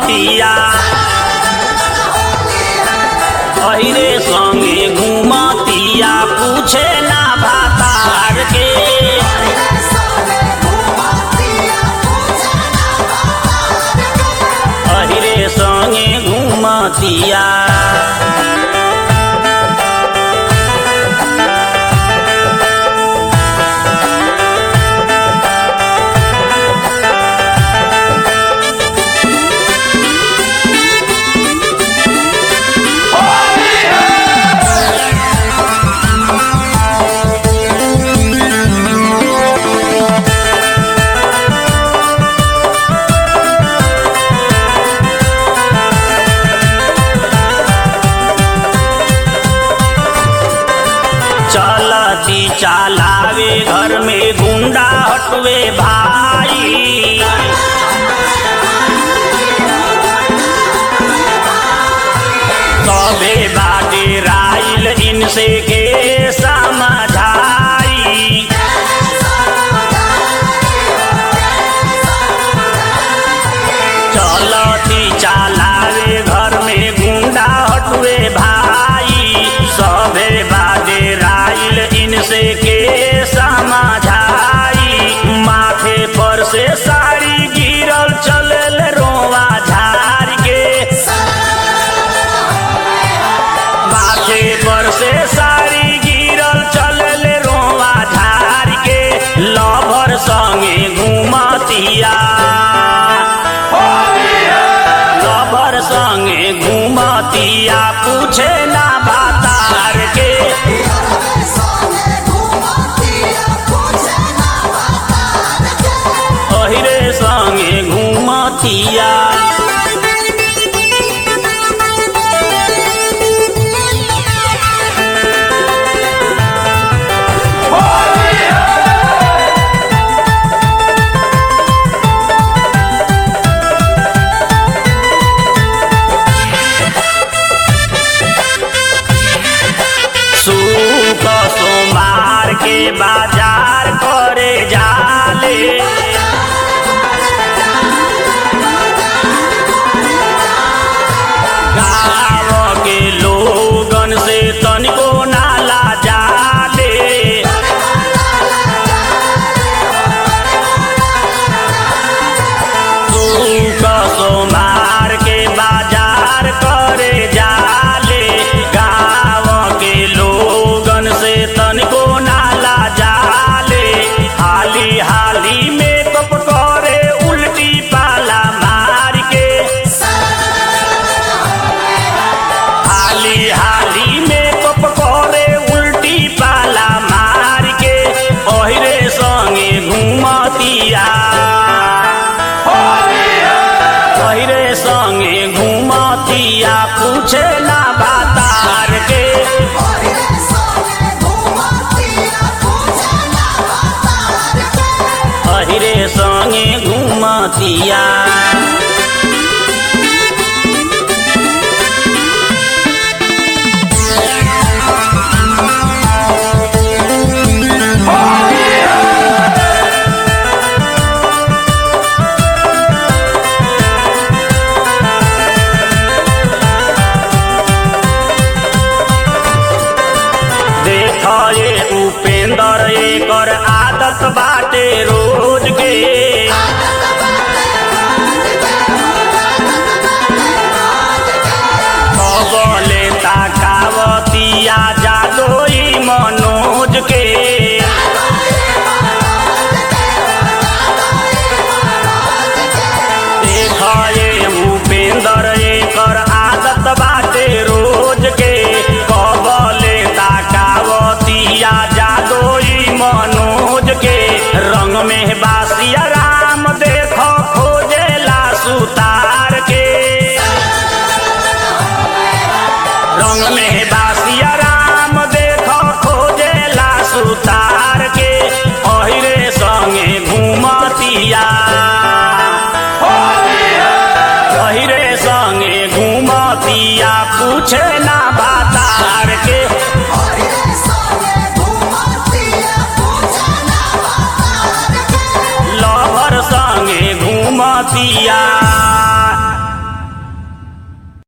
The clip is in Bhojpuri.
घूमतिया अहिरे संगे घूमतिया पूछे ना भातार के अहिरे संगे घूमतिया चलती चलावे घर में गुंडा हटवे भाई तबे बाटे राइल इनसे के समझाई चलती चलावे घर में गुंडा हटवे भाई सभे बाटे राइल इनसे के समझाई माथे पर से साड़ी गिरल चलल रोवा झार के माथे पर से साड़ी गिरल चलल रोवा झार के लभर संगे घूमतिया लभर संगे घूमतिया पूछे ना बातार के अहिरे संगे घूमतिया सूप सोमवार के बाजार करे जाले गाँव के लोगन से तनिको नाला जाले सूप सोमवार के बाजार करे जाले गाँव के लोगन से तनिको नाला जाले हाली हाली में कप करे उल्टी पाला मार के हाली हाली में कप करे उल्टी पाला मार के ओहरे संगे घूमतिया ओहरे संगे घूमतिया पूछे